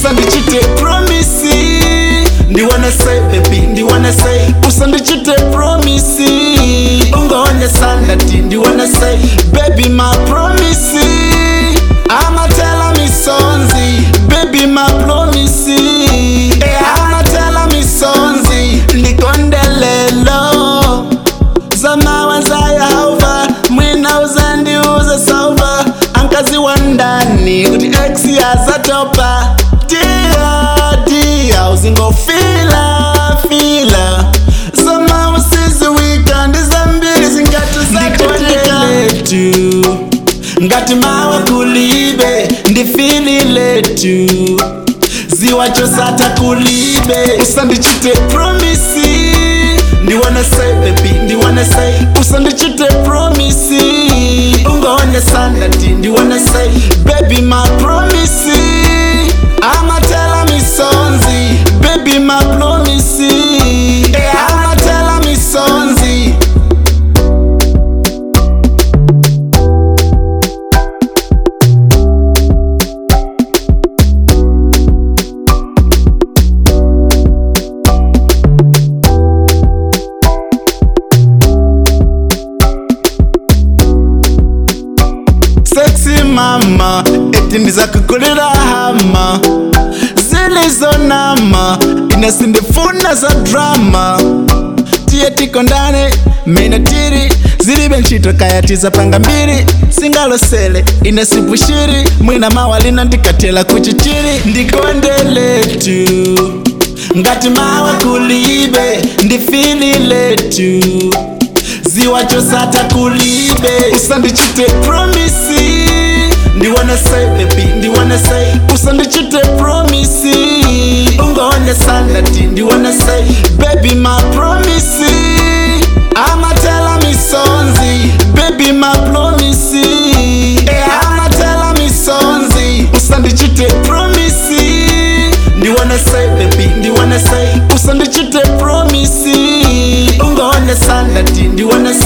usandichite promisi ndiwana say baby ndiwana say usandichite promisi ungoonesa ndati ndiwana say baby my promisi amatela misonzi baby my promisi Eh, amatela misonzi ndikondelelo zamawaza yehova mwina uzandiuza sauva ankazi wa ndani kuti ex yazatopa dia dia uzingofila fila zamausizi wikandi zambiri zingati zakondeletu ngati mawa kulibe ndifili letu ziwachosata kulibe usandichite promisi ndiwana say baby ndiwana say usandichite promisi ungoonesa ndati ndiwana say baby my promisi amatela misonzi baby my promisi Eh, amatela misonzi sexy mama eti ndizakukulira hama zilizonama inasindifuna za drama tiye tikondane mene tiri zilibe ntchito kayatiza panga mbiri singalosele inasipushiri mwina mawalina ndikatela kuchichiri ndikondeletu ngati mawa kulibe ndifili letu ziwachosata kulibe usandichite promisi ndiwana say baby ndiwana say usandichite promisi ungoonesa ndati ndiwana say baby my promisi amatela misonzi baby my promisi Eh, amatela misonzi usandichite promisi ndiwana say baby ndiwana say usandichite promisi ungoonesa ndati ndiwana say